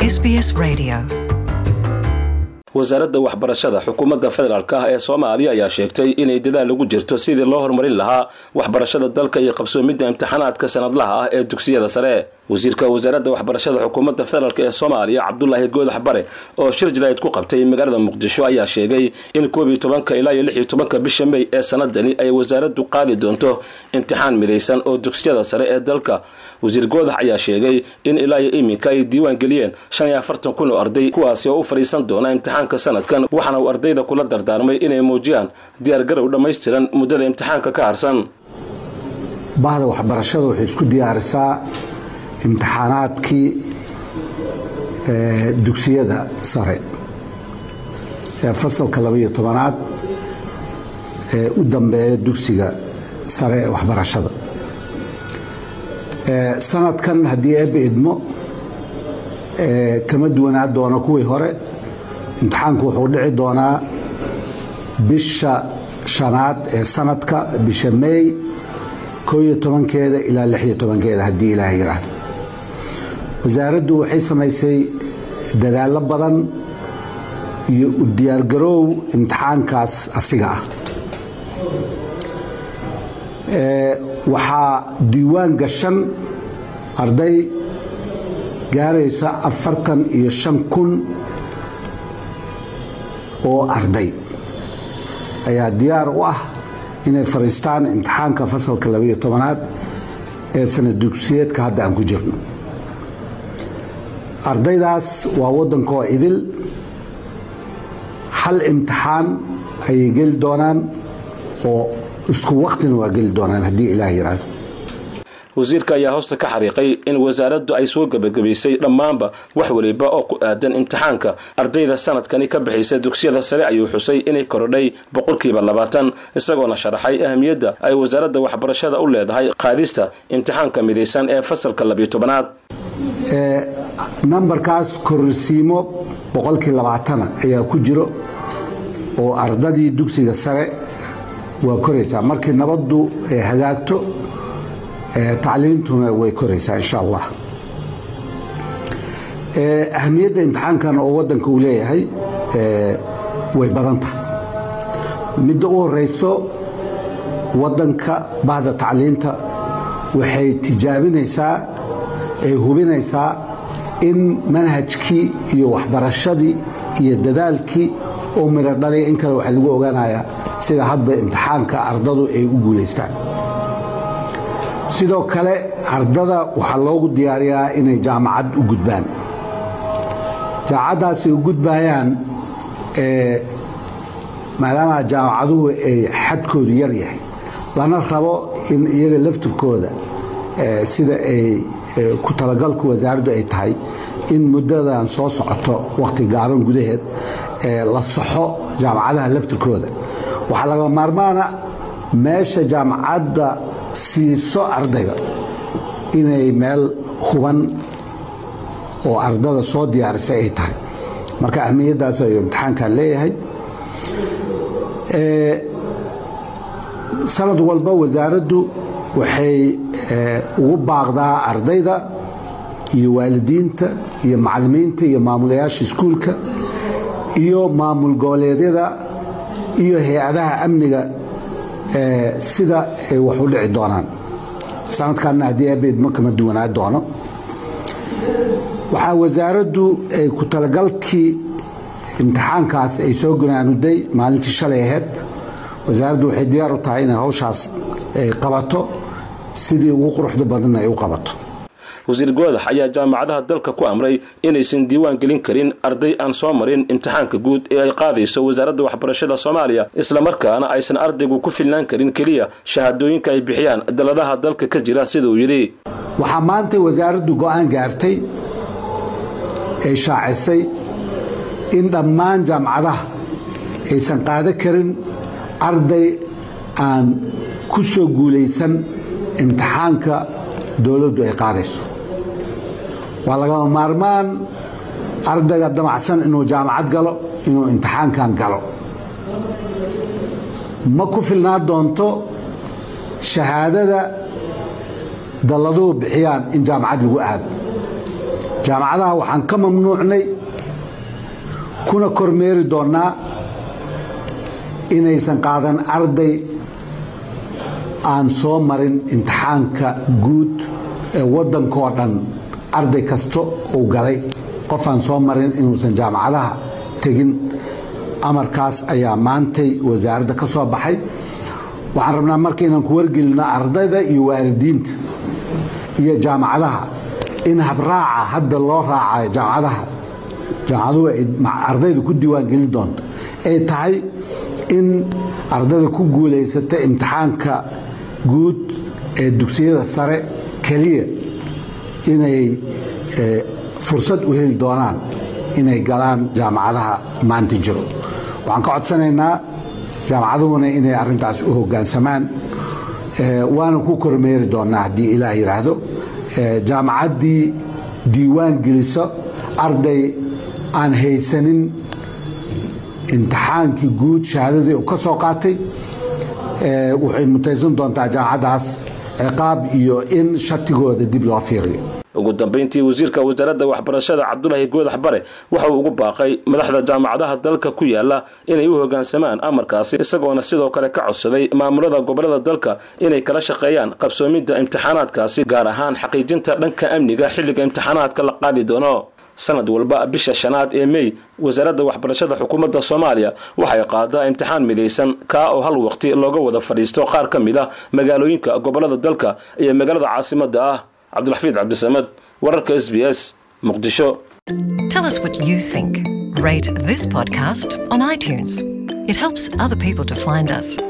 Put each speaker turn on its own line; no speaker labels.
SBS Radio.
wasaaradda waxbarashada xukuumadda federaalk ah ee soomaaliya ayaa sheegtay inay dadaal ugu jirto sidii loo horumarin lahaa waxbarashada dalka iyo qabsoomidda imtixaanaadka sanadlaha ah ee dugsiyada sare wasiirka wasaaradda waxbarashada xukuumadda federaalk ee soomaaliya cabdulaahi goodax bare oo shir jarayd ku qabtay magaalada muqdisho ayaa sheegay in koob iyo tobanka ilaa iyo lix iyo tobanka bisha mey ee sanadani ay wasaaraddu qaadi doonto imtixaan midaysan oo dugsiyada sare ee dalka wasiir goodax ayaa sheegay in ilaa iyo iminka ay diiwaan geliyeen shan iyo afartan kun oo arday kuwaasi oo u fadhiisan doona imtixaanka sanadkan waxaana uu ardayda kula dardaarmay inay muujiyaan diyaargarow dhammaystiran muddada imtixaanka ka harsan
bahda waxbarashada waxay isku diyaarisaa imtixaanaadkii dugsiyada sare ee fasalka labaiyo tobanaad ee u dambeeya dugsiga sare ee waxbarashada sanadkan haddii eebbe idmo kama duwanaa doona kuwii hore imtixaanku wuxuu dhici doonaa bisha shanaad ee sanadka bisha meey koo iyo tobankeeda ilaa lix iyo tobankeeda haddii ilaah yiraahdo wasaaraddu waxay samaysay dadaallo badan iyo u diyaargaroow imtixaankaas asiga ah waxaa diiwaan gashan arday gaaraysa afartan iyo shan kun oo arday ayaa diyaar u ah inay fadhiistaan imtixaanka fasalka labaiyo tobanaad ee sanad dugsiyeedka hadda aan ku jirno ardaydaas waa waddankoo idil hal imtixaan ayay geli doonaan oo isku waktina waa geli doonaan haddii ilaah yiraahdo
wasiirka ayaa hoosta ka xariiqay in wasaaraddu ay soo gebagabaysay dhammaanba wax weliba oo ku aadan imtixaanka ardayda sanadkani ka bixaysa dugsiyada sare ayuu xusay inay korodhay boqolkiiba labaatan isagoona sharaxay ahamiyadda ay wasaaradda waxbarashada u leedahay qaadista imtixaanka midaysan ee fasalka labiyo tobanaad
nambarkaas kororsiimo boqolkii labaatana ayaa ku jiro oo ardadii dugsiga sare waa koraysaa markii nabaddu ay hagaagto tacliimtuna way koraysaa insha allah ahamiyadda imtixaankan oo waddanka uu leeyahay way badan tahay midda u horeyso waddanka bahda tacliinta waxay tijaabinaysaa ay hubinaysaa in manhajkii iyo waxbarashadii iyo dadaalkii oo midho dhalay in kale waxaa lagu ogaanayaa sida hadba imtixaanka ardadu ay u guulaystaan sidoo kale ardada waxaa loogu diyaariyaa inay jaamacad u gudbaan jaamacaddaas ay u gudbayaan maadaama jaamacaduhu ay xadkoodu yar yahay lana rabo in iyaga laftirkooda sida ay ku talagalku wasaaraddu ay tahay in muddadan soo socoto wakhti gaaban gudaheed la saxo jaamacadaha laftirkooda waxaa laga maarmaana meesha jaamacadda siiso ardayga inay meel huban oo ardada soo diyaarisay ay tahay marka ahmiyaddaas ayuu imtixaankan leeyahay sanad walba wasaaraddu waxay ugu baaqdaa ardayda iyo waalidiinta iyo macallimiinta iyo maamulayaasha iskuulka iyo maamul goboleedyada iyo hay-adaha amniga sida ay wax u dhici doonaan sanadkanna haddii abeedma kama duwanaa doono waxaa wasaaraddu ay ku talagalkii imtixaankaas ay soo gunaanuday maalintii shalay aheyd wasaaraddu waxay diyaar u tahay inay hawshaas ay qabato sidii ugu quruxda badan ay u qabato
wasiir goodax ayaa jaamacadaha dalka ku amray inaysan diiwaan gelin karin arday aan soo marin imtixaanka guud ee ay qaadayso wasaaradda waxbarashada soomaaliya islamarkaana aysan ardaygu ku filnaan karin keliya shahaadooyinka ay bixiyaan daladaha dalka ka jira sida uu yidhi
waxaa maanta wasaaraddu go'aan gaartay ay shaacisay in dhammaan jaamacadaha aysan qaada karin arday aan ku soo guulaysan imtixaanka dowladdu ay qaadayso waa lagama maarmaan ardayga damacsan inuu jaamacad galo inuu imtixaankan galo ma ku filnaa doonto shahaadada dalladuhu bixiyaan in jaamacad lagu aado jaamacadaha waxaan ka mamnuucnay kuna kormeeri doonnaa inaysan qaadan arday aan soo marin imtixaanka guud ee waddankoo dhan arday kasta uu galay qof aan soo marin inuusan jaamacadaha tegin amarkaas ayaa maantay wasaaradda ka soo baxay waxaan rabnaa marka inaan ku wargelino ardayda iyo waalidiinta iyo jaamacadaha in habraaca hadda loo raacayo jaamacadaha jaamacaduhu ay ardayda ku diiwaangelin doonto ay tahay in ardayda ku guulaysata imtixaanka guud ee dugsiyada sare keliya inay fursad u heli doonaan inay galaan jaamacadaha maanta jiro waxaan ka codsanaynaa jaamacaduhuna inay arintaas u hogaansamaan waana ku kormeeri doonaa haddii ilaah yidhaahdo jaamacaddii diiwaan geliso arday aan haysanin imtixaankii guud shahaadadii uu ka soo qaatay waxay mutaysan doontaa jaamacaddaas ciqaab iyo in shatigooda dib loo fiiriyo
ugu dambayntii wasiirka wasaaradda waxbarashada cabdulaahi goodax bare waxa uu ugu baaqay madaxda jaamacadaha dalka ku yaala inay u hogaansamaan amarkaasi isagoona sidoo kale ka codsaday maamulada gobolada dalka inay kala shaqeeyaan qabsoomidda imtixaanaadkaasi gaar ahaan xaqiijinta dhanka amniga xilliga imtixaanaadka la qaadi doono sanad walba bisha shanaad ee mey wasaaradda waxbarashada xukuumadda soomaaliya waxay qaadaa imtixaan midaysan kaa oo hal waqti looga wada fadhiisto qaar ka mid ah magaalooyinka gobolada dalka iyo magaalada caasimadda ah cabdulxafiid cabdisamad wararka s b s muqdisho
Tell us what you think. Rate this podcast on iTunes. It helps other people to find us.